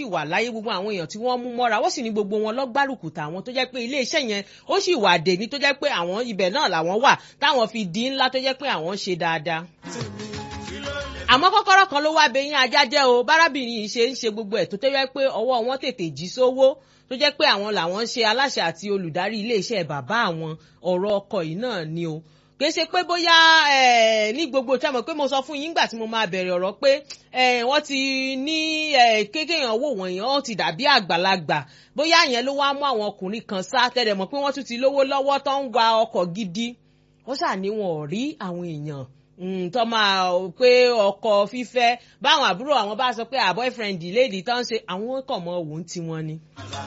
wà láyé gbogbo àwọn èèyàn tí wọ́n mú mọ́ra wọ́n sì ní gbogbo wọn lọ́gbárùkù tàwọn tó jẹ́ pé ilé iṣẹ́ yẹn ó sì wà dé ní tó jẹ́ pé àwọn ibẹ̀ náà làwọn wà táwọn fi di ńlá tó jẹ́ pé àwọn ń ṣe dáadáa àmọ́ kọ́kọ́rọ́ kan ló wá bẹyìn ajá jẹ́ o bárábìnrin yìí ṣe ń ṣe gbogbo ẹ̀ tó tẹ́wẹ́ pé ọwọ́ wọn tètè jí sówó tó jẹ́ pé àwọn làwọn ń ṣe aláṣẹ àti olùdarí iléeṣẹ́ bàbá àwọn ọ̀rọ̀ ọkọ yìí náà ni o kì í ṣe pé bóyá ní gbogbo tí a mọ̀ pé mo sọ fún yín nígbà tí mo máa bẹ̀rẹ̀ ọ̀rọ̀ pé wọ́n ti ní kékéyàn wò wọ̀nyí wọ́n ti dàbí àgbàlagbà bóyá yẹn ló wá mú àwọn ọkùnrin kan sá tẹ́lẹ̀ mọ̀ pé wọ́n tún ti lówó lọ́wọ́ tó ń wa ọkọ̀ gidi wọ́n ṣàní wọn ò rí àwọn èèyàn tó máa pé ọkọ fífẹ́ báwọn àbúrò àwọn bá sọ pé boyfriend lady tó ń ṣe àwọn kàn mọ́ òun tí wọ́n ni.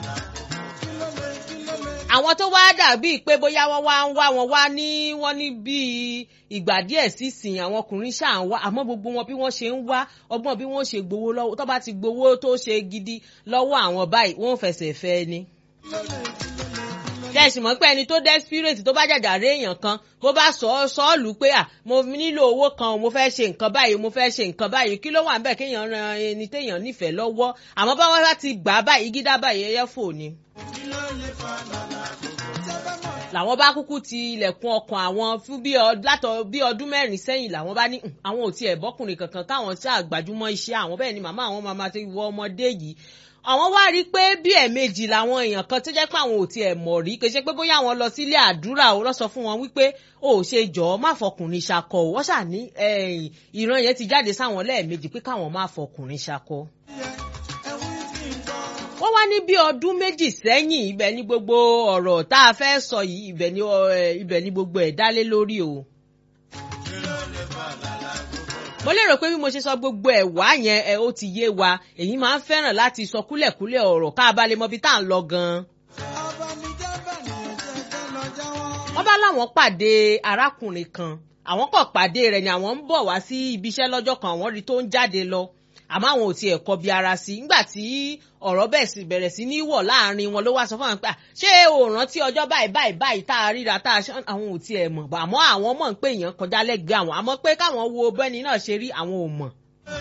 àwọn tó wá dàbíi pé bóyá wọ́n wá ń wá wọn wá ní wọ́n ní bíi ìgbà díẹ̀ sísìn àwọn ọkùnrin ṣáà ń wá àmọ́ gbogbo wọn bí wọ́n ṣe ń wá ọgbọ́n bí wọ́n ṣe gbowó lọ́wọ́ tó bá ti gbowó tó ṣe gidi lọ́wọ́ àwọn báyìí wọ́n fẹsẹ̀ fẹ́ ni kẹ́sì mọ̀ pé ẹni tó desperate tó bá jàjà rí èèyàn kan bó bá sọ ọ́ sọ́ọ̀lù pé à mo nílò owó kan mo fẹ́ ṣe nǹkan báyìí mo fẹ́ ṣe nǹkan báyìí kí ló wà ń bẹ̀ kéèyàn ran ẹni téèyàn nífẹ̀ẹ́ lọ́wọ́ àmọ́ bá wọ́n bá ti gbà á báyìí gídá báyìí ẹyẹ fò ni. làwọn bá kúkú ti ilẹ̀kùn ọkàn àwọn fún bí ọdún mẹ́rin sẹ́yìn làwọn bá ní àwọn ò tiẹ̀ bọ́kùnrin kankan káwọn ṣáà gbajúmọ̀ iṣẹ́ àwọn bẹ́ẹ̀ ni màmá àwọn máa ti wọ ọmọdé yìí àwọn wá rí i pé bí ẹ̀ẹ̀mejì làwọn èèyàn kan tó jẹ́ pé àwọn ò tiẹ̀ mọ̀ rí kì í ṣe pé bóyá àwọn lọ sílé àdúrà ó lọ sọ fún wọn wípé ó ṣe jọ̀ọ́ má fọkùnrin ṣakọ ò wọ́n ṣàní ìran yẹn ti jáde sáwọn lẹ́ẹ̀mejì pé káwọn má fọkùnrin ṣakọ. wọ́n wá ní bí ọdún méjì sẹ́yìn ibẹ̀ ni gbogbo ọ̀rọ̀ tá a fẹ́ sọ yìí ibẹ̀ ni gbogbo ẹ̀ dálé lórí o mo lérò pé bí mo ṣe sọ gbogbo ẹ̀ wá yẹn ẹ ó ti yé wa èyí máa ń fẹ́ràn láti sọ kúlẹ̀kúlẹ̀ ọ̀rọ̀ ká a bá lè mọ ibi tá à ń lọ gan-an. wọ́n bá láwọn pàdé arákùnrin kan àwọn kò pàdé rẹ̀ ni àwọn ń bọ̀ wá sí ibiṣẹ́ lọ́jọ́ kan àwọn rí tó ń jáde lọ àmọ́ àwọn ò tiẹ̀ kọbi ara sí nígbà tí ọ̀rọ̀ bẹ̀rẹ̀ sí ní wọ̀ láàrin wọn ló wá sọ fún àwọn pé ṣé o rántí ọjọ́ báyìí báyìí báyìí tá a ríra tá a ṣe àwọn ò tiẹ̀ mọ̀ àmọ́ àwọn mọ̀ ń pé èèyàn kọjá lẹ́gbẹ̀ẹ́ àwọn àmọ́ pé káwọn wo bẹ́ni náà ṣe rí àwọn ò mọ̀.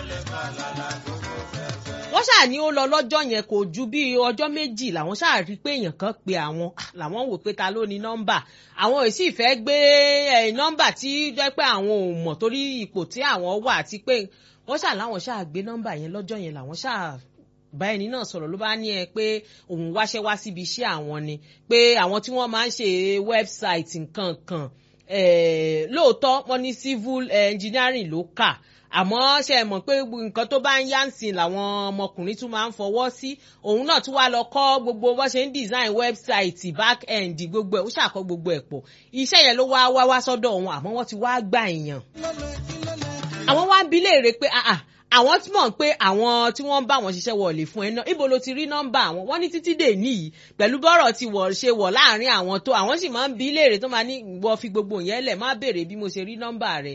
wọ́n ṣáà ní ó lọ lọ́jọ́ yẹn kò ju bí ọjọ́ méjì làwọn ṣáà rí pé èèyàn kan pe àwọn làwọn wò pé ta ló ní nọ́mbà àwọn ò sì fẹ́ gbé nọ́mbà tí jẹ́ pé àwọn ò mọ̀ torí ipò tí àwọn wà àti pé wọ́n ṣáà láwọn ṣáà gbé nọ́mbà yẹn lọ́jọ́ yẹn làwọn ṣáà bá ẹni náà sọ̀rọ̀ ló bá ní ẹ pé òun wáṣẹ́ wá síbi iṣẹ́ àwọn ni pé àwọn tí wọ́n máa ń ṣe wẹ́bsáìtì nǹkan kan lóòótọ́ wọ́n ní civil engineering ló kà àmọ́ ṣe é mọ̀ pé nǹkan tó bá ń yá ń sìn làwọn ọmọkùnrin tún máa ń fọwọ́ sí òun náà tún wá lọ kọ́ gbogbo bó ṣe ń design website back end gbogbo ẹ̀ ó ṣàkọ́ gbogbo ẹ̀ pọ̀ iṣẹ́ yẹn ló wá wá wá sọ́dọ̀ òun àmọ́ wọ́n ti wá gbà èèyàn. àwọn wá ń bi léèrè pé àwọn tí mọ̀ pé àwọn tí wọ́n ń bá wọn ṣiṣẹ́ wọlé fún ẹ náà ibo ló ti rí nọ́mbà àwọn wọ́n ní títí dè níyì pẹ̀lú bọ́rọ̀ ti wọ̀ ṣe wọ̀ láàrin àwọn tó àwọn sì máa ń bi léèrè tó máa ní wọ́n fi gbogbo yẹn lẹ̀ má béèrè bí mo ṣe rí nọ́mbà rẹ̀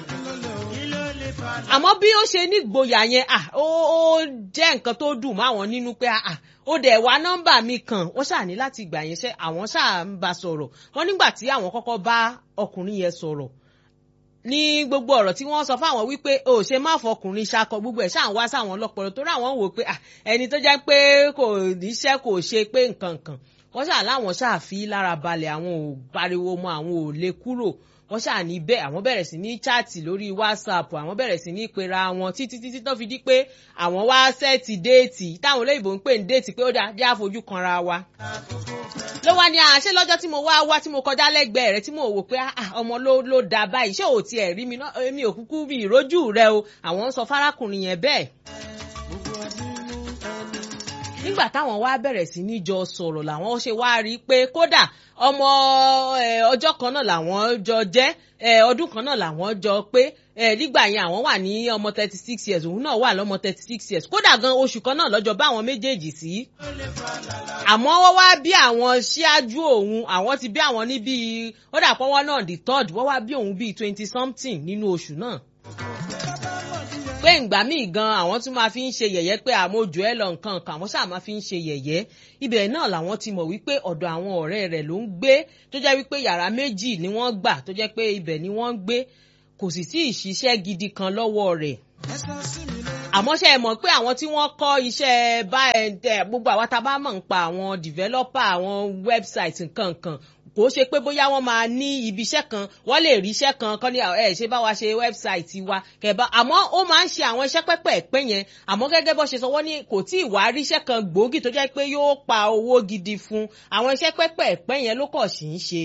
àmọ́ bí ó ṣe ní gboyà yẹn ó jẹ́ nǹkan tó dùn mọ́ àwọn nínú pé ó dẹ̀ wá nọ́mbà mi kan wọ́n ṣáà ní láti gbà yẹn ṣe àwọn ṣáà ń bá sọ̀rọ̀ wọ́n nígbà tí àwọn kọ́kọ́ bá ọkùnrin yẹn sọ̀rọ̀ ní gbogbo ọ̀rọ̀ tí wọ́n sọ fáwọn wípé o ṣe má fọkùnrin ṣakọ gbogbo ẹ̀ ṣáà ń wá sáwọn ọlọ́pọ̀lọ́ torí àwọn wò pé ẹni tó jẹ́ pé kò níṣẹ́ kò ṣe pé nǹkan kan wọ́n ṣáà láwọn ṣáà fi lára balẹ̀ àwọn ò pariwo mọ́ àwọn ò lè kúrò wọ́n ṣáà ní bẹ́ẹ̀ àwọn bẹ̀rẹ̀ sí ní chaati lórí whatsapp àwọn bẹ̀rẹ̀ sí ní pera wọn títí títí tó fi di pé àwọn wá sẹ́ẹ̀tì déètì táwọn olóyìnbó ń pè ní déètì pé ó dáa jẹ́ àfojú kanra wa. ló wá ní àṣẹ lọ́jọ́ tí mo wá wá tí mo kọjá lẹ́gbẹ̀ẹ́ rẹ̀ tí mo wò pé ọmọ ló ló da báyìí ṣé ò tiẹ̀ rí mi náà èmi ò kúkú bí ìrójú rẹ o àwọn ń sọ fárákùnrin yẹn bẹ́ẹ̀ nígbà táwọn wá bẹ̀rẹ̀ sí ní jọ sọ̀rọ̀ làwọn ṣe wá rí i pé kódà ọmọ ọjọ́ kan náà làwọn jọ jẹ́ ọdún kan náà làwọn jọ pé nígbà yẹn àwọn wà ní ọmọ thirty six years òun náà wà lọ́mọ thirty six years kódà gan oṣù kan náà lọ́jọ́ bá àwọn méjèèjì sí. àmọ́ wọ́n wá bí àwọn ṣíájú òun àwọn ti bí àwọn ní bíi ó dà pọ́wọ́ náà the third wọ́n wá bí òun bíi twenty something nínú oṣù náà pé ìgbà míì gan àwọn tún máa fi ń ṣe yẹ̀yẹ́ pé àmójú ẹ lọ nǹkan kan àwọn ṣáà máa fi ń ṣe yẹ̀yẹ́ ibẹ̀ náà làwọn ti mọ̀ wípé ọ̀dọ̀ àwọn ọ̀rẹ́ rẹ̀ ló ń gbé tó jẹ́ wípé yàrá méjì ni wọ́n gbà tó jẹ́ pé ibẹ̀ ni wọ́n ń gbé kò sì sí ìṣiṣẹ́ gidi kan lọ́wọ́ rẹ̀ àmọ́ ṣe é mọ̀ pé àwọn tí wọ́n kọ́ iṣẹ́ bá ẹ̀ gbogbo àwa tá a bá mọ̀ ń pa àwọn developer àwọn website nǹkan nǹkan kò ṣe pé bóyá wọ́n máa ní ibi iṣẹ́ kan wọ́n lè rí iṣẹ́ kan kọ́ ní ẹ̀ ṣe bá wa ṣe wẹ́bsáìtì wa kẹ̀bá àmọ́ ó máa ń ṣe àwọn iṣẹ́ pẹ́pẹ́ pẹ́ yẹn àmọ́ gẹ́gẹ́ bó ṣe sọ wọ́n ní kò tí ì wá rí iṣẹ́ kan gbòógì tó jẹ́ pé yóò pa owó gidi fún àwọn iṣẹ́ pẹ́pẹ́ pẹ́ yẹn ló kọ̀ sí ń ṣe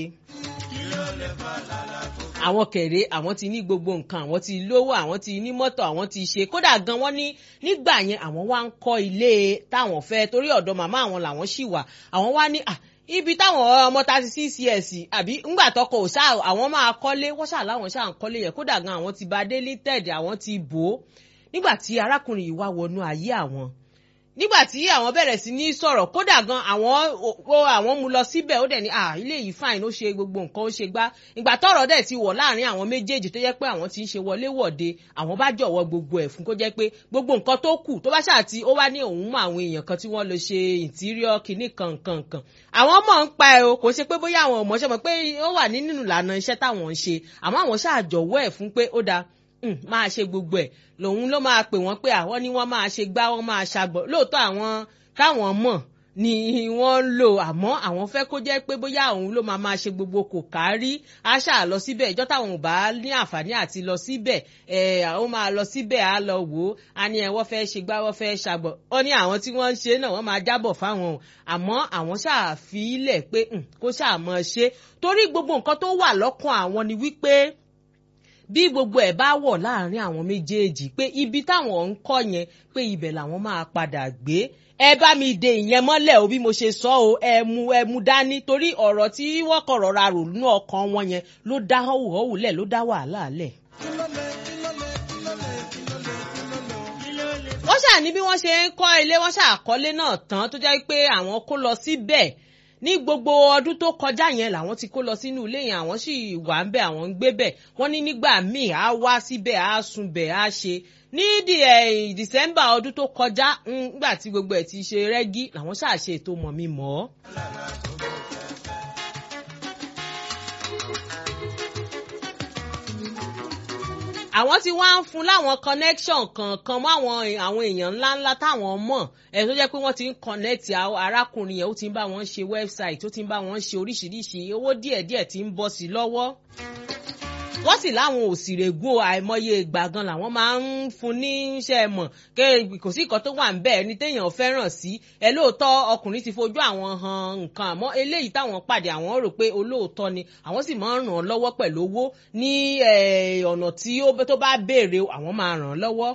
àwọn kẹ̀rẹ́ àwọn ti ní gbogbo nǹkan àwọn ti lówó àwọn ti ní mọ́tò àwọn ti ṣe kódà gan wọ́n ní nígbà yẹn àwọn wá ń kọ́ ilé táwọn fẹ́ torí ọ̀dọ̀ màmá àwọn làwọn ṣì wà àwọn wá ní ibi táwọn ọmọ thirty six years àbí ńgbà tọkọ ò ṣá àwọn máa kọ́lé wọ́n ṣà láwọn ṣà ń kọ́lé yẹn kódà gan àwọn ti ba délé tẹ̀dẹ̀ àwọn ti bò ó nígbà tí arákùnrin yìí wá wọnú ayé àwọn nígbà tí àwọn bẹ̀rẹ̀ sí ní sọ̀rọ̀ kódà gan àwọn o àwọn mú lọ síbẹ̀ ó dẹ̀ ní à ilé yìí fine ó ṣe gbogbo nǹkan ó ṣe gbá ìgbà tọ́rọ̀ dẹ̀ ti wọ̀ láàrin àwọn méjèèjì tó jẹ́ pé àwọn ti ń ṣe wọlé wọ̀de àwọn bá jọ̀wọ́ gbogbo ẹ̀ fún kó jẹ́ pé gbogbo nǹkan tó kù tó bá ṣáà ti ó wá ní òun mọ àwọn èèyàn kan tí wọ́n lọ ṣe interior kìíní kan kan kan àwọn mọ̀ ń pa ẹ̀ o kò ṣe pé bóyá àwọn ọmọ ṣe mọ̀ pé ó wà nínú ìlànà iṣẹ́ táwọn ń ṣe àmọ́ àwọn ṣáà jọ̀wọ́ ẹ̀ fún pé ó dáa máa ṣe gbogbo ẹ̀ lòun ló máa pè wọ́n pé àwọn ni wọ́n máa ṣe gbá wọ́n máa ṣàgbọ̀ lóòótọ́ àwọn táwọn mọ̀ ni wọ́n ń lò àmọ́ àwọn fẹ́ kó jẹ́ pé bóyá òun ló máa máa ṣe gbogbo kò kárí á ṣà lọ síbẹ̀ ìjọ́ táwọn ò bá ní àǹfààní àti lọ síbẹ̀ ẹ̀ ó máa lọ síbẹ̀ á lọ wò ó á ní ẹ̀ wọ́n fẹ́ ṣe gbá wọ́n fẹ́ ṣàgbọ̀ ó ní àwọn tí wọ́n ń ṣe náà wọ́n máa jábọ̀ fáwọn o àmọ́ àwọn ṣàfilẹ̀ pé kó ṣàmọ̀ ṣe torí gbogbo nǹkan tó wà lọ́kàn àwọn ni wípé bí gbogbo ẹ̀ bá wọ̀ láàrin àwọn méjèèjì pé ibi táwọn ń kọ́ yẹn pé ibẹ̀ làwọn máa padà gbé ẹ bá mi de ìyẹn mọ́lẹ̀ o bí mo ṣe sọ o ẹ mú ẹ mú dání torí ọ̀rọ̀ tí wọ́n kọ̀ rọra rò nínú ọkàn wọn yẹn ló dá họ́wùhọ́wù lẹ̀ ló dá wàhálà lẹ̀. wọ́n ṣàní bí wọ́n ṣe ń kọ́ ilé wọ́n ṣàkọ́lé náà tán tó jẹ́ pé àwọn kó lọ síbẹ̀ ní gbogbo ọdún tó kọjá yẹn làwọn ti kó lọ sínú ilé yẹn àwọn sì wà ń bẹ àwọn ń gbé bẹ wọn ní nígbà míì á wá síbẹ̀ á sùn bẹ̀ á ṣe ní di December ọdún tó kọjá nígbà tí gbogbo ẹ̀ ti ṣe rẹ́gí làwọn ṣàṣe ètò mọ̀ mi mọ́. àwọn tí wọ́n á ń fún láwọn connection kankan mọ́ àwọn àwọn èèyàn ńláńlá táwọn mọ̀ ẹ̀ tó jẹ́ pé wọ́n ti ń connect arákùnrin yẹn ó ti ń bá wọn ṣe website ó ti ń bá wọn ṣe oríṣiríṣi owó díẹ̀díẹ̀ ti ń bọ́ sí lọ́wọ́ wọ́n sì láwọn òsìrègùn àìmọye ìgbà gan làwọn máa ń fún ní iṣẹ́ mọ̀ kò sí nǹkan tó wà ń bẹ̀ ẹni téèyàn fẹ́ràn sí ẹ lóòótọ́ ọkùnrin ti fojú àwọn han nǹkan àmọ́ eléyìí táwọn pàdé àwọn rò pé olóòótọ́ ni àwọn sì máa ń ràn án lọ́wọ́ pẹ̀lú owó ní ọ̀nà tí tó bá béèrè àwọn máa ràn án lọ́wọ́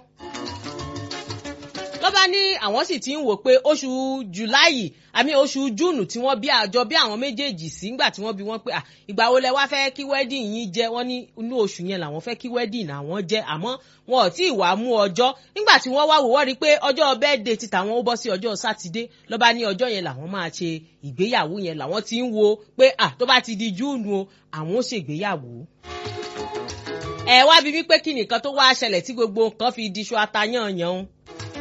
ló bá ní àwọn sì ti ń wò pé oṣù jùláì àmì oṣù júùnù tí wọ́n bí àjọ bí àwọn méjèèjì sí ńgbà tí wọ́n bí wọ́n pé ìgbà wo lẹ wá fẹ́ kí wedding yín jẹ́ wọ́n ní inú oṣù yẹn làwọn fẹ́ kí wedding àwọn jẹ́ àmọ́ wọn ò tí ì wá mú ọjọ́ nígbà tí wọ́n wá wò wọ́n rí i pé ọjọ́ birthday ti tàwọn ó bọ́ sí ọjọ́ sátidé ló bá ní ọjọ́ yẹn làwọn máa ṣe ìgbéyàwó yẹn làwọn ti ń wo pé à tó bá ti di júùnù o àwọn ó ṣègbéyàwó ẹ wá bí wípé kí nìkan tó wá ṣẹlẹ̀ tí gbogbo nǹkan fi diṣu atayan yan o.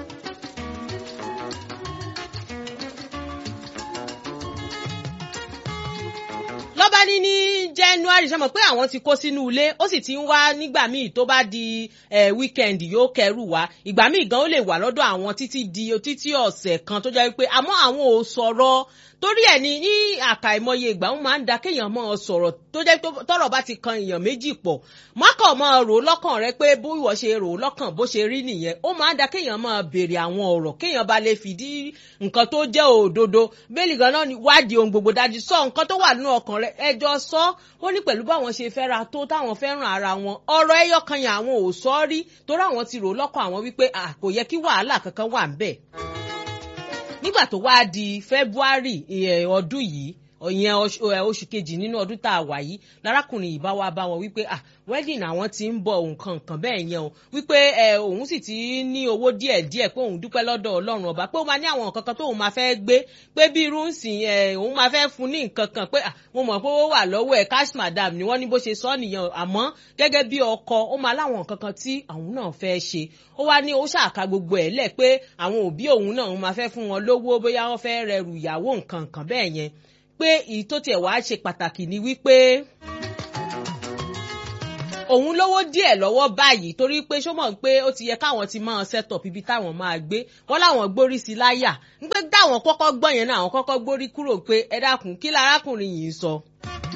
lọ́ba ní ní january ṣe mọ̀ pé àwọn ti kó sínú ilé ó sì ti ń wá nígbà míì tó bá di weekend yóò kẹrù wá ìgbà míì gan ó lè wà lọ́dọ̀ àwọn títí di títí ọ̀sẹ̀ kan tó jẹ́ pé àmọ́ àwọn ò sọ̀rọ̀ torí ẹ̀ ní ní àkàìmọye ìgbà wọn máa ń da kéèyàn mọ́ ọ sọ̀rọ̀ tó jẹ́ tọ́rọ̀ bá ti kan èèyàn méjì pọ̀ mọ́kàn mọ́ ọ rò lọ́kàn rẹ pé bó ìwọ ṣe rò lọ́kàn bó ṣe rí nìyẹn ó máa ń da kéèyàn máa béèrè àwọn ọ̀rọ̀ kéèyàn bá lè fìdí nǹkan tó jẹ́ òdodo bẹ́ẹ̀lì gan náà ni wádìí ohun gbogbo dájú sọ nǹkan tó wà nínú ọkàn rẹ ẹjọ́ sọ ó ní pẹ̀lú báwọn ṣe fẹ́ra tó táwọn fẹ́ràn ara wọn ọ̀rọ̀ ẹyọ kan yẹn àwọn ò sọ rí torí àwọn ti rò lọ́kàn àwọn wípé kò yẹ kí wàhálà kankan wà ń bẹ̀ nígbà tó wá di February ọdún yìí ìyẹn oṣù kejì nínú ọdún tá a wà yìí lárákùnrin yìí bá wá bá wọn wípé ah wedding àwọn ti ń bọ nǹkan nǹkan bẹ́ẹ̀ yẹn o wípé òun sì ti ní owó díẹ̀ díẹ̀ pé òun dúpẹ́ lọ́dọ̀ ọlọ́run ọba pé ó máa ní àwọn nǹkan kan tóun máa fẹ́ gbé pé bí irú ń sìn òun máa fẹ́ fún ní nǹkan kan pé mo mọ̀ pé ó wà lọ́wọ́ ẹ̀ cash madam ni wọ́n ní bó ṣe sọ nìyẹn àmọ́ gẹ́gẹ́ bí ọkọ ó máa láwọn nǹkan kan tí àwọn náà fẹ́ ṣe ó wá ní ó ṣàka gbogbo ẹ̀ lẹ̀ pé àwọn òbí òun náà máa fẹ́ fún wọn lówó bóyá wọ́n fẹ́ rẹrù ìyàwó nǹkan nǹkan bẹ́ẹ̀ yẹn pé èyí tó tiẹ̀ wá ṣe pàtàkì ni wípé òun lówó díẹ̀ lọ́wọ́ báyìí torí pé ṣó mọ̀ pé ó ti yẹ káwọn ti máa set up ibi táwọn máa gbé wọ́n láwọn gbórí sí láyà ń pé dáwọn kọ́kọ́ gbọ́ yẹn náà àwọn kọ́kọ́ gbórí kúrò pé ẹ dákun kí lárákùnrin yìí ń sọ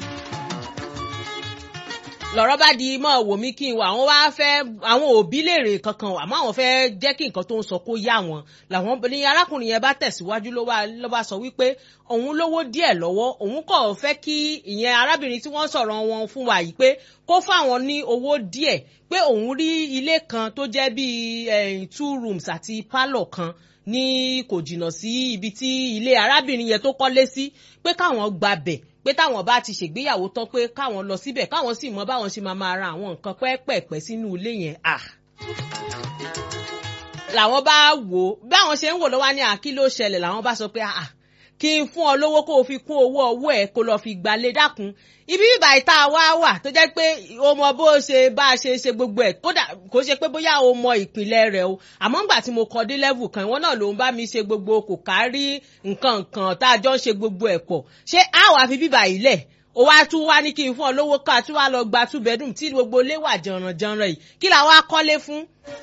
lọ̀rọ̀ bá di mọ́ wò mí kí n wà àwọn wá fẹ́ àwọn òbí léèrè kankan wà àmọ́ àwọn fẹ́ jẹ́ kí nǹkan tó ń sọ kó yá wọn làwọn ní arákùnrin yẹn bá tẹ̀síwájú ló bá ló bá sọ wípé òun lówó díẹ̀ lọ́wọ́ òun kò fẹ́ kí ìyẹn arábìnrin tí wọ́n sọ̀rọ̀ wọn fún wa yìí pé kó fáwọn ní owó díẹ̀ pé òun rí ilé kan tó jẹ́ bíi two rooms àti pálọ̀ kan ní kò jìnnà sí ibi tí ilé arábìnrin yẹn tó kọ́lé sí pé káwọn gbabẹ̀ pé táwọn bá ti ṣègbéyàwó tán pé káwọn lọ síbẹ̀ káwọn sì mọ báwọn ṣe máa máa ra àwọn nǹkan pẹ́ẹ́pẹ́ẹ́pẹ́ sínú ilé yẹn à. làwọn bá wò ó báwọn ṣe ń wò lọ́wọ́ ní àkí ló ṣẹlẹ̀ làwọn bá sọ pé àà kí n fún ọ lówó kó o fi kún owó ọwọ́ ẹ̀ kó lọ fi gbalé dákun ibi bíbá ìta wa wà tó jẹ́ pé o mọ bó ṣe bá a ṣe ṣe gbogbo ẹ̀ kódà kò ṣe pé bóyá o mọ ìpìlẹ̀ rẹ̀ o àmọ́ ńgbà tí mo kọ́ dé level kan ìwọ náà ló ń bá mi ṣe gbogbo kò kárí nǹkan nǹkan tá a jọ ń ṣe gbogbo ẹ̀ pọ̀ ṣé a wà fi bíbá yìí lẹ̀ o wá tún wá ní kí n fún ọ lówó ká tún wá lọ gba two bedroom tí gbogbo ilé wà jànrànjànràn yìí kí làwọn akọ́lé fún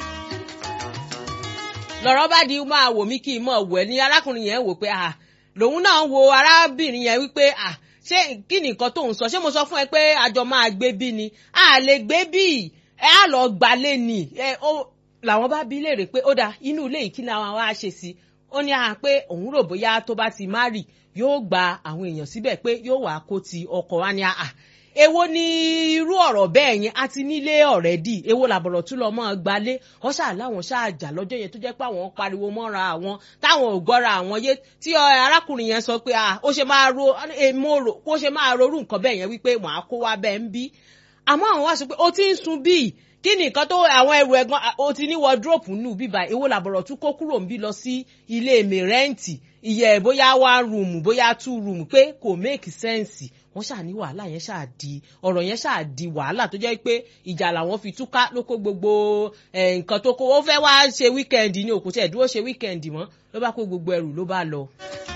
lọ́rọ̀ bá di máa wò mí kí n mọ̀ wẹ̀ ní arákùnrin yẹn wò pé ah lòun náà wo arábìnrin yẹn wípé ah ṣé kí ni nǹkan tó ń sọ ṣé mo sọ fún ẹ pé àjọ máa gbé bí ni a lè gbé bí ẹ á lọ gbalé ni ẹ ó làwọn bá bí léèrè pé ó dáa inú ilé yìí kí ni àwọn wá ṣe sí ó ní à pé òun rò bóyá tó bá ti má rì yóò gba àwọn èèyàn síbẹ̀ pé yóò wá kó ti ọkọ̀ wá ní àà èwo ni irú ọ̀rọ̀ bẹ́ẹ̀ yẹn a ti nílé ọ̀rẹ́dì èwo làbọ̀rọ̀ tún lọ mọ́ gbálé wọ́n ṣáà láwọn ṣáà jà lọ́jọ́ yẹn tó jẹ́ pé àwọn pariwo mọ́ra àwọn táwọn ò gbọ́ra àwọn yé tí arákùnrin yẹn sọ pé ó ṣe máa ro èmo rò kó ṣe máa rorú nǹkan bẹ́ẹ̀ yẹn wípé wọ́n á kó wá bẹ́ẹ̀ ń bí àmọ́ àwọn wá sọ pé ó ti ń sun bíi kí ni nǹkan tó àwọn ẹrù ẹ̀gbọ́n o ti ní wọdúrópù nù bíbá èwo làbọ̀rọ̀ tún kó kúrò ń bí lọ sí ilé mìrẹ́ǹtì ìyẹ̀ bóyá one room bóyá two room pé kò make sense wọ́n ṣáà ní wàhálà yẹn ṣáà di ọ̀rọ̀ yẹn ṣáà di wàhálà tó jẹ́ pé ìjà làwọn fi túká ló kó gbogbo nǹkan tó kó ó fẹ́ wá ṣe wíkẹ́ndì ní òkú tẹ̀ dúró ṣe wíkẹ́ndì mọ́ ló bá kó gbogbo ẹrù ló bá lọ.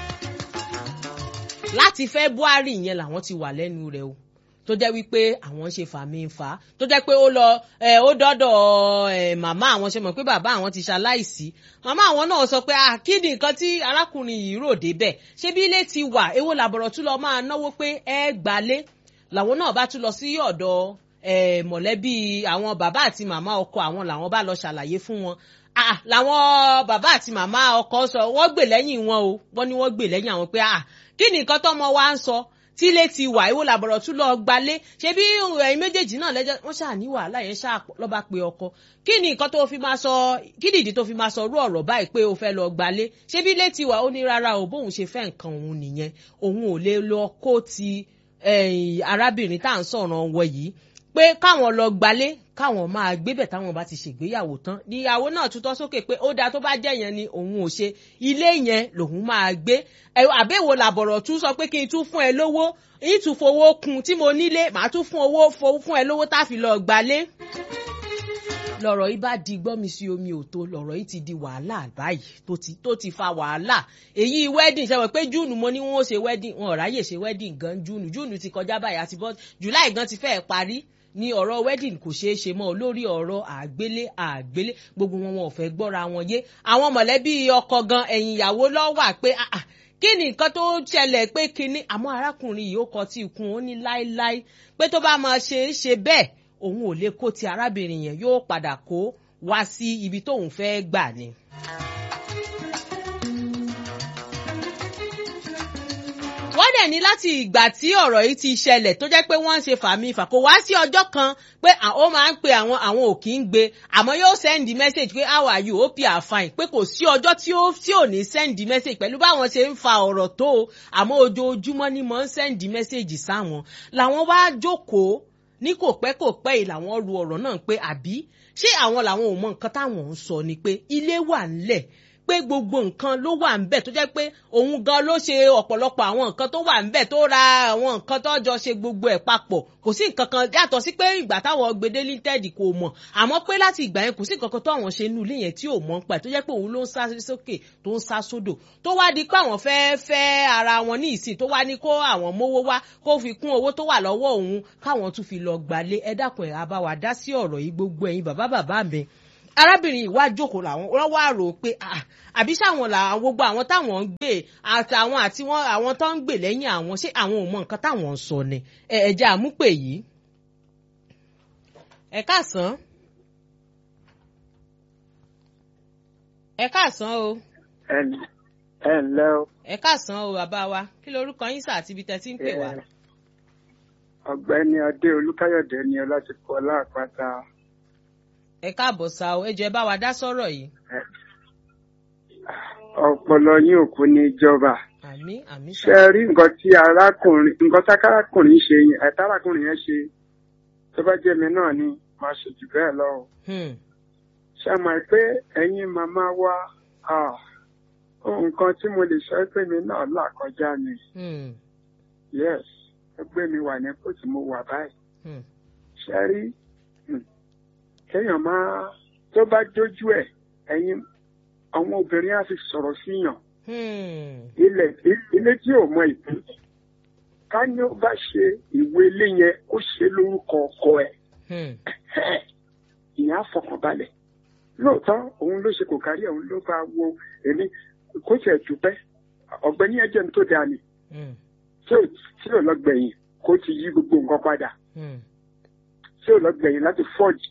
láti February yẹn làwọn ti wà lẹ́nu rẹ̀ o tó jẹ́ wípé àwọn ṣe fàmì ń fà á tó jẹ́ pé ó lọ ó dọ́dọ̀ màmá àwọn ṣe mọ̀ pé bàbá àwọn ti ṣaláìsí màmá àwọn náà sọ pé kí ni nǹkan tí arákùnrin yìí rò débẹ̀ ṣé bí ilé ti wà èwo làbọ̀rọ̀ tún lọ máa náwó pé ẹ gbalé làwọn náà bá tún lọ sí ọ̀dọ̀ mọ̀lẹ́bí àwọn bàbá àti màmá ọkọ àwọn làwọn bá lọ ṣàlàyé fún wọn ah làwọn bàbá àti màmá ọkọ sọ wọ́n gbè lẹ́yìn wọn o wọ́n ní wọ́n gbè lẹ́yìn àwọn pé ah kí ni nǹkan tọ́mọ wa ń sọ tílé ti wà ìwò làbọ̀rọ̀ tún lọ gbalé ṣé bí ẹ̀yin méjèèjì náà lẹ́jọ́ wọ́n ṣáà ní wàhálà yẹn ṣáà lọ́ba pé ọkọ kí ni nǹkan tó fi máa sọ kí nìdí tó fi máa sọ rú ọ̀rọ̀ báyìí pé o fẹ́ lọ gbalé ṣé bí ilé ti wà ó ní rárá o bóun ṣe fẹ́ nǹkan òun nìyẹn òun ò lè lọ kó ti arábìnrin tá à ń sọ̀rọ̀ wọ yìí pé káwọn lọ gbalé káwọn máa gbébẹ̀ táwọn bá ti ṣègbéyàwó tán níyàwó náà tutọ́ sókè pé ó dáa tó bá jẹ́ yẹn ni òun ò ṣe ilé yẹn lòun máa gbé àbẹ̀wò làbọ̀rọ̀ tún sọ pé kí n tún fún ẹ lówó yín tún fowó kun tí mo nílé màá tún fún owó fún ẹ lówó tá a fi lọ gbalé lọ̀rọ̀ yìí bá di gbọ́mi sí omi òtó lọ̀rọ̀ yìí ti di wàhálà báyìí tó ti tó ti fa wàhálà èyí wedding ṣe wọ́n pé júùnù mo ní wọ́n ó ṣe wedding wọn ò ráyè ṣe wedding gan júùnù júùnù ti kọjá báyìí àti bọ́ july gan ti fẹ́ẹ̀ parí ní ọ̀rọ̀ wedding kò ṣeé ṣe mọ́ lórí ọ̀rọ̀ àgbélé àgbélé gbogbo wọn wọn ò fẹ́ gbọ́ra wọn yé àwọn mọ̀lẹ́bí ọkọ gan ẹ̀yìn ìyàwó lọ́wọ́ pé kí ni nǹkan tó ṣẹlẹ̀ pé kinní àmọ́ arákùnrin yìí ó kọ tí ikùn ó ní láéláé pé tó bá máa ṣe é ṣe bẹ́ẹ̀ òun ò lè kó ti arábìnrin yẹn yóò padà kó wá sí ibi tóun fẹ́ gbà ni. wọ́n dẹ̀ ní láti ìgbà tí ọ̀rọ̀ yìí ti ṣẹlẹ̀ tó jẹ́ pé wọ́n ń ṣe fàmì fà kó wá sí ọjọ́ kan pé ó máa ń pe àwọn àwọn ò kì í gbé àmọ́ yóò sẹ́ndì mẹ́sẹ̀gì pé how are you hope you are fine pé kò sí ọjọ́ tí ó tí ò ní sẹ́ndì mẹ́sẹ̀gì pẹ̀lú báwọn ṣe ń fa ọ̀rọ̀ tó o àmọ́ ojoojúmọ́ ni mò ń sẹ́ndì mẹ́sẹ̀gì sáwọn làwọn wá jókòó ní kò pẹ́ kò pẹ́ yìí làwọn ru ọ̀rọ̀ náà pé àbí ṣé àwọn làwọn ò mọ nǹkan táwọn ń sọ ni pé ilé wà ńlẹ̀ pé gbogbo nǹkan ló wà ń bẹ̀ tó jẹ́ pé òun gan ló ṣe ọ̀pọ̀lọpọ̀ àwọn nǹkan tó wà ń bẹ̀ tó ra àwọn nǹkan tó jọ ṣe gbogbo ẹ̀ papọ̀ kò sí nǹkan kan yàtọ̀ sí pé ìgbà táwọn gbede linted kò mọ̀ àmọ́ pé láti ìgbà yẹn kò sí nǹkan kan tó àwọn ṣe nínú ilé yẹn tí ò mọ̀ ń pa ẹ̀ tó jẹ́ pé òun ló ń sá sókè tó ń sá sódò tó wá di pé àwọn fẹ́ fẹ́ ara wọn ní ìsìn tó wá ní kó àwọn mówó wá kó fi kún owó tó wà lọ́wọ́ òun káwọn tún fi lọ gbalé ẹ dákun ẹ̀ àbáwá dá sí ọ̀rọ̀ yìí gbogbo ẹ̀yin bàbá bàbá mi arábìnrin ìwà jókòó làwọn wọ́n wá rò ó pé àbí sáwọn làwọn gbogbo àwọn táwọn ń gbé àtàwọn àti wọn àwọn tó ń gbè lẹ́yìn àwọn ṣé àwọn ò mọ nǹkan táwọn ń sọ ni ẹ̀jẹ̀ àmúpè yìí. ẹ káàsán ẹ káàsán o. ẹ ǹlẹ́ o. ẹ káàsán o bàbá wa kí lorúkọ yín sà àti ibi tẹ́ ti ń pè wá. ọ̀gbẹ́ni adé olúkáyọ̀dé ni láti kọ láàpáta. ẹ káàbọ̀ sá o ẹ jọ̀ọ́ ẹ bá wa dá sọ̀rọ̀ yìí. ọpọlọ yín ò kú ní ìjọba. àmín àmín ṣe rí nǹkan tí arákùnrin nǹkan tí arákùnrin ṣe yẹn ẹ̀ta arákùnrin yẹn ṣe tó bá jẹ́ mi náà ni máa ṣe jù bẹ́ẹ̀ lọ. ṣe mọ̀ pé ẹ̀yin màmá wa nǹkan tí mo lè sọ pé mi náà là kọjá ni. yes ẹgbẹ́ mi wà ní kóòtù mo wà báyìí. ṣe rí kéèyàn máa tó bá dójú ẹ̀ ẹ̀yin àwọn obìnrin á fi sọ̀rọ̀ síyàn. ilẹ̀ ilé tí ò mọ ìpín ká ní ó bá ṣe ìwé ilé yẹn ó ṣe lórúkọ ọkọ ẹ̀ ìyẹn á fọkànbalẹ̀ lóòótọ́ òun ló ṣe kò kárí òun ló bá wo èmi kó tiẹ̀ dúpẹ́ ọ̀gbẹ́ni ẹ̀jẹ̀ ní tó dáa ni tí ò lọ gbẹ̀yìn kó ti yí gbogbo nǹkan padà tí ò lọ gbẹ̀yìn láti fọ́ọ̀jì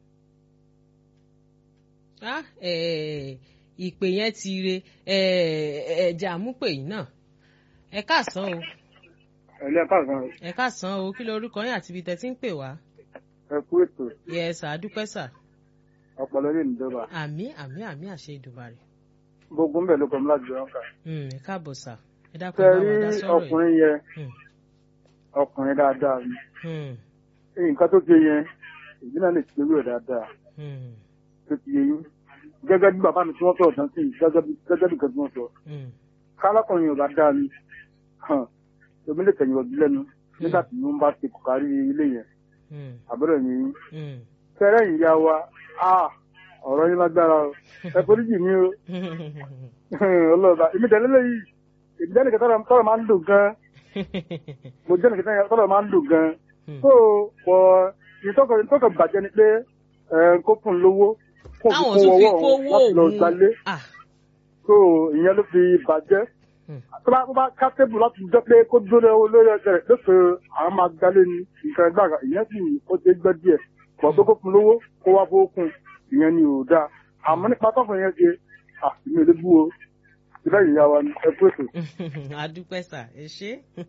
ìpè yẹn ti re ẹ̀jẹ̀ àmúpè yìí náà ẹ káàsán o. ẹ̀lẹ́ káàsán o. ẹ káàsán o kí lorúkọ yín àti ibi tẹ́ ti ń pè wá. ẹ kú ètò. yẹ sà á dúpẹ́ sà. ọpọlọ lè ní dọba. àmì àmì àmì àṣẹ Èdùmàrè. gbogbo ń bẹ̀ ló kọ́ mi láti jọ ọ́nkà. ẹ káàbọ̀ sà ẹ dákun bá wa dá tẹ̀rí sọ̀rọ̀ ọkùnrin yẹn ọkùnrin dáadáa ni nǹkan tó ṣe yẹn èyí náà lè ṣe ewúrẹ́ dáadáa tó ti yẹ yín gẹ́gẹ́ bí bàbá mi tí wọ́n sọ̀rọ̀ tán sí gẹ́gẹ́ bí nǹkan tí wọ́n sọ. kálákùnrin yorùbá dá mi èmi lè tẹ̀yìn ọdún lẹ́nu nígbà tí wọ́n bá ti kọ̀kárí ilé yẹn àbúrò mi yín. fẹ́rẹ́ ìyá wa ọ̀rọ̀ yín lágbára o ẹ foríjì mi o ọlọ́ọ̀bá èmi tẹ̀lé lẹ́yìn èmi jẹ́ nìkan tọ́rọ̀ máa ń dùn gan mo jẹ́ nìkan tọ́rọ̀ máa ń dùn gan so pọ̀ ìtọ́kọ̀ bàjẹ́ ni pé kó fún lówó kó fi Táwọn kó tún fi ọwọ́ kówó òun láti lọ òun. gbalé Ah. so ìyẹn ló fi bàjẹ́ tó bá tó bá ká tébù láti jẹ́ pé kó dúró lọ́wọ́ lórí ọjà rẹ̀ lóṣù àwọn máa gbalé ní nǹkan ẹgbẹ́ àgbà ìyẹn sì ó ti gbẹ́ díẹ̀ pọ̀ pé kó fún lówó kó wá fowó kún ìyẹn ni ò dáa àmọ́ nípa tọ́kùn yẹn ṣe àmì ò lè bú o ìfẹ́ ìyá wa ni ẹ kú ètò. adúpẹ́ sà ẹ ṣé.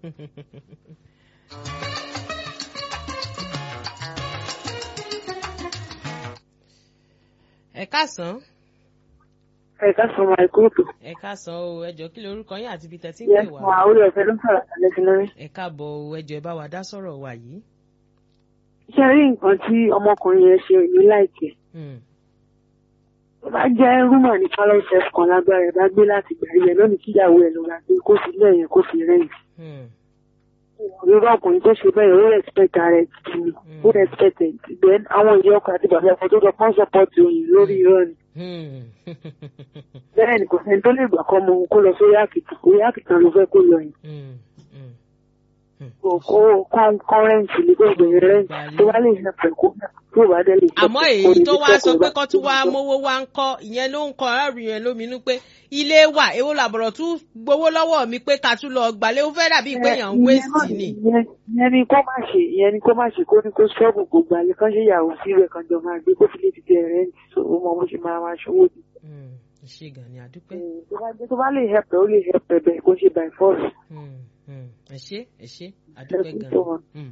ẹ káàsán ẹ̀ka sọ̀rọ̀ àìkúròtò. ẹ káàsán o ẹ jọ̀ọ́ kí lorúkọ yín àti ibi tẹ́ tí ń yẹ pè fún wá àwọn olùfẹ́ ló ń sọ̀rọ̀ àlẹ́ sí lórí. ẹ káàbọ̀ o ẹ jọ̀ọ́ ẹ bá wa dá sọ̀rọ̀ wa yìí. ṣé rí nǹkan tí ọmọkùnrin yẹn ṣe ní láìpẹ́ Hmm. tó bá jẹ́ rúmọ̀ ní pálọ̀ chef kan lágbára ẹ̀ bá gbé láti gbà yẹn lónìí kíyàwó ẹ̀ ló ra gbé kó fi lẹ́yìn kó fi rẹ́yìn. Hmm. irú ọkùnrin tó ṣe bẹ́ẹ̀ ó respect ara ẹ̀ tì ní ó respect ẹ̀ tì then àwọn ìyá ọkọ àti bàbá ọkọ tó jọ kán support òyìn lórí irọ́ ni. Hmm. bẹ́ẹ̀ ni kò sẹ́ni tó lè gbà kọ́ ọmọ òun kó lọ sórí àkìtàn orí àkìtàn ló fẹ́ kó lọ yìí. Hmm. Hmm. kó kó kọ́rẹ́ǹtì ní kó gbèrè rẹ́ǹtì tó bá lè ṣe pẹ̀kú tó bá dé lè ṣe àmọ́ èyí tó wá sọ pé kó tún wá mówó wá ń kọ́ ìyẹn ló ń kọ́ aráàlú yẹn lóminú pé ilé wà èwo làbọ̀rọ̀ tún gbowó lọ́wọ́ mi pé ká tún lọ gbàlẹ́ ó fẹ́ dàbí pé èèyàn ń wéèsì ni. ìyẹn ìyẹn ni kó má ṣe ìyẹn ni kó má ṣe kó ní kó ṣọ́ọ̀bù gbogbo àlẹ́ kan ṣe ìyàwó sí rẹ̀ kan jọ máa gbé kó fi lè ti tẹ rẹ́ǹtì tó o mọ bó ṣe máa máa ṣòwò ni. Hmm. ṣé gan ni àdúpẹ́. tó bá jẹ́ tó bá lè help ẹ̀ ó lè help ẹ̀ bẹ́ẹ̀ kó ṣe by force. Hmm. Hmm. ẹ ṣé ẹ ṣé àdúpẹ́ Lẹ́sìn gan tó wọn. Hmm.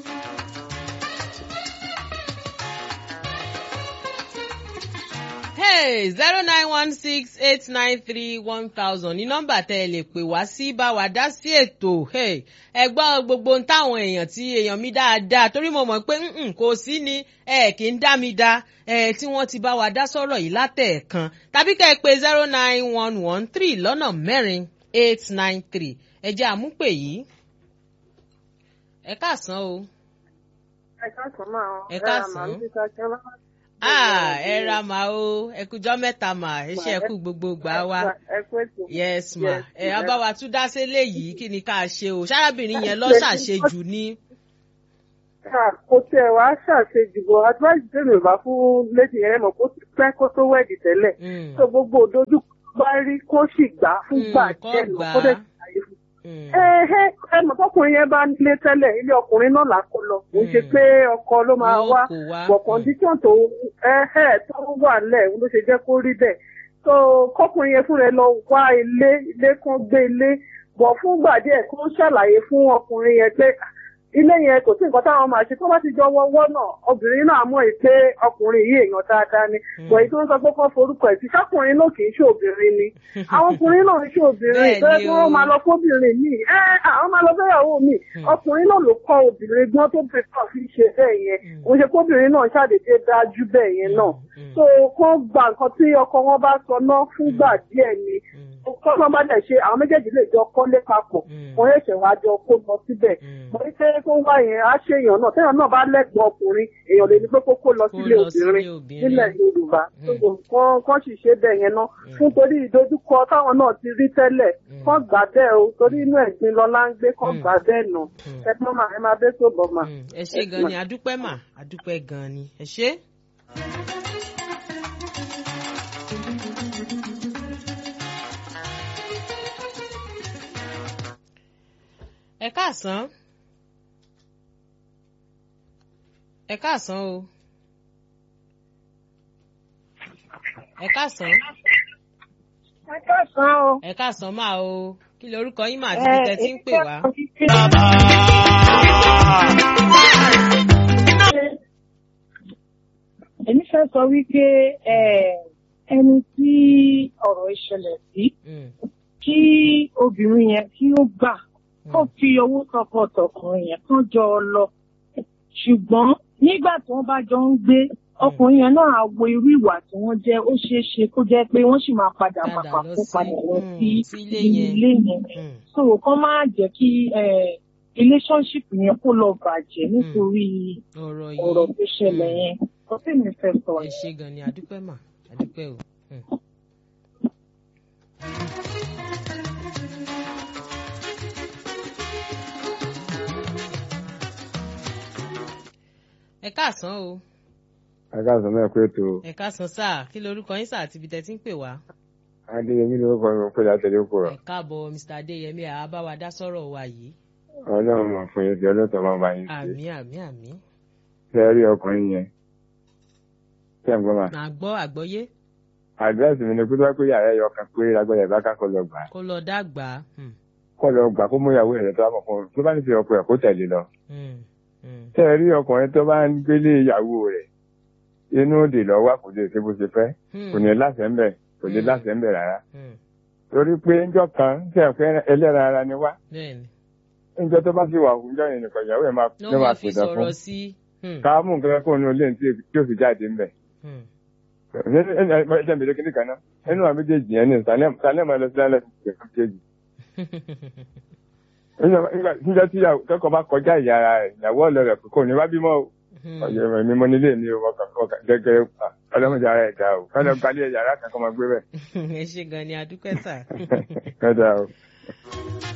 ẹ zero nine one six eight nine three one thousand ní nọ́mbà tẹ́ ẹ lè pè wá sí bá wa dá sí ètò ẹ gbọ́ gbogbo ohun táwọn èèyàn tí èèyàn mi dáadáa torí mo mọ̀ pé kò sí ni ẹ kì í dá mi dá ẹ tí wọ́n ti bá wa dá sọ̀rọ̀ yìí látẹ̀ẹ̀kan tàbí kẹ́ ẹ pé zero nine one one three lọ́nà mẹ́rin eight nine three ẹ jẹ́ àmúpè yìí ẹ káàsán o. ẹ káàsán máa ọ ẹ káàsán ah ẹ ra mà o ẹ kújọ mẹ́ta mà ẹ ṣe ẹ kú gbogbo gbà wá yes ma ẹ abáwa tún dá sílé yìí kí ni ká ṣe o ṣárábìnrin yẹn lọ ṣàṣejù ní. kò tiẹ̀ wá ṣàṣejù bọ̀ advice tèmi ò bá fún lẹ́sìn yẹn mọ̀ kó pẹ́ kó tó wẹ̀dì tẹ́lẹ̀ tó gbogbo òdojú bá rí kó sì gbà fún gbà jẹ́ lọ kó dẹ̀ ṣàyè fún ẹ ẹ mọ̀ tọkùnrin yẹn bá nílé tẹ́lẹ̀ ilé ọkùnrin náà là kó lọ kò ṣe pé ọkọ ló máa wá bọ̀ kọ́ndíṣọ̀n tó ẹ ẹ tó wà lẹ̀ ló ṣe jẹ́ kó rí bẹ́ẹ̀ tó kọkùnrin yẹn fún rẹ lọ wá ilé ilé kan gbé ilé bọ̀ fúngbà díẹ̀ kó ṣàlàyé fún ọkùnrin yẹn pé ilé yẹn kò sí nǹkan táwọn máa ṣe tó bá ti jọ wọ́wọ́ náà obìnrin náà mọ̀ pé ọkùnrin yìí èèyàn dáadáa ni bọ̀ èyí tó ń sọ pé kọ́ forúkọ ẹ̀ sí sákùnrin náà kì í ṣe obìnrin ni àwọn ọkùnrin náà ń ṣe obìnrin tó yẹ kí wọ́n máa lọ fóbìnrin míì ẹ àwọn máa lọ fẹ́yàwó míì ọkùnrin náà ló kọ́ obìnrin gbọ́n tó bẹ̀rẹ̀ náà fi ṣe bẹ́ẹ̀ yẹn òun ṣe kóbìnrin náà ṣàdédé dájú bẹ́ẹ̀ yẹn náà so kán gba nǹkan tí ọkọ wọn bá sọ náà fúngbà díẹ̀ ni kọ́nà bá dẹ̀ ṣe àwọn méjèèjì lè jọ kọ́lé papọ̀ wọ́n yẹ̀ ṣẹ̀ wá jọ kó lọ síbẹ̀ mo ní pé kó wá yẹn á ṣe èèyàn náà téèyàn náà bá lẹ́gbọ̀ọ́ ọkùnrin èèyàn lè ní pé kó kó lọ sílé obìnrin nílẹ̀ Yorùbá kán sì ṣe bẹ́ẹ̀ yẹn náà fún torí ìdojúkọ táwọn náà ti rí tẹ́lẹ̀ kán gbà bẹ́ẹ̀ o torí inú ẹ̀gbin lọ́lá ń gbé kán gbà bẹ́ẹ̀ nà ẹ má má ẹ má bẹ́ sóbọ̀ mà. ẹ ṣé gan ni adúpẹ́ mà adúpẹ́ gan ni ẹ ṣé. ẹ káàsán ẹ káàsán o ẹ káàsán. ẹ káàsán o. ẹ káàsán máa o kí lorúkọ yín mà àti bí tẹ ti ń pè wá. èmi fẹ́ sọ wípé ẹni tí ọ̀rọ̀ ìṣẹ̀lẹ̀ sí kí obìnrin yẹn kí ó gbà kó fi owó tọkọtọkùnrin yẹn kán jọ lọ ṣùgbọ́n nígbà tí wọ́n bá jọ ń gbé ọkùnrin yẹn náà wo irú ìwà tí wọ́n jẹ́ ó ṣeé ṣe kó jẹ́ pé wọ́n sì máa padà pàpà kó padà lọ sí ilé yẹn so kán má jẹ́ kí relationship yẹn kó lọ bàjẹ́ nítorí ọ̀rọ̀ tó ṣẹlẹ̀ yẹn kó sì ní fẹ́ sọ. ẹ ṣé gan ni adúpẹ́ mà adúpẹ́ o. ẹ káàsán o. ẹ káàsán náà pé tó. ẹ káàsán sáà kí lorúkọ yín sáà àti ibi tẹ́ ti ń pè wá. adéyẹmí lórúkọ mi pé látẹlẹ kó rọ. ẹ káàbọ̀ mr adéyẹmí àá bá wa dá sọ̀rọ̀ wa yìí. ọlọ́run mọ̀ fún yín tí ọlọ́tọ̀ máa bá yín ṣe. àmì àmì àmì. ṣé ẹ rí ọkùnrin yẹn. ṣé ẹ gbọ́ ma. màá gbọ́ àgbọ́yé. àdírẹ́sì mi ni pé wọ́n pé yàrá ẹ̀yọ kan pé lágbọ́dọ̀ ìbá ká kó lọ gbà. kó lọ dàgbà. kó lọ gbà kó mú ìyàwó rẹ̀ tó bá mọ̀ fún un tó bá ní fi ọkọ ẹ̀ kó tẹ̀lé lọ tẹ́ ẹ rí ọkùnrin tó bá ń gbélé ìyàwó rẹ̀ inú òdì lọ wá kò lè ṣe bó ṣe fẹ́ kò ní láṣẹ ń bẹ̀ kò ní láṣẹ ń bẹ̀ rárá torí pé ńjọ́ kan tẹ́ ẹ fẹ́ ẹlẹ́ra ara ni wá ńjọ́ tó bá sì wà fún ńjọ́ yẹn nìkan ìyàwó ẹ̀ máa ló máa pèsè fún ká mú nǹkan kó nu ilé tí ó fi jáde ń bẹ̀ ẹ jẹ́ kíní kan náà ẹnu àwọn méjèèjì yẹn ní sálẹ̀ máa lọ sí lálẹ́ méjèèjì nígbà tí kẹ́kọ̀ọ́ bá kọjá ìyá ara rẹ̀ ìyàwó ọ̀lẹ́ rẹ̀ kò ní wá bímọ o ọ̀yẹ̀ mi mo nílé mi o ọkàn gẹ́gẹ́ ọlọ́mọdé ara ẹ̀ dá o kọ́lọ́ gbalẹ̀ yàrá kan kọ́ máa gbé bẹ́ẹ̀. ẹ ṣe gan ni adúpẹ́ sà. kọ́dà o.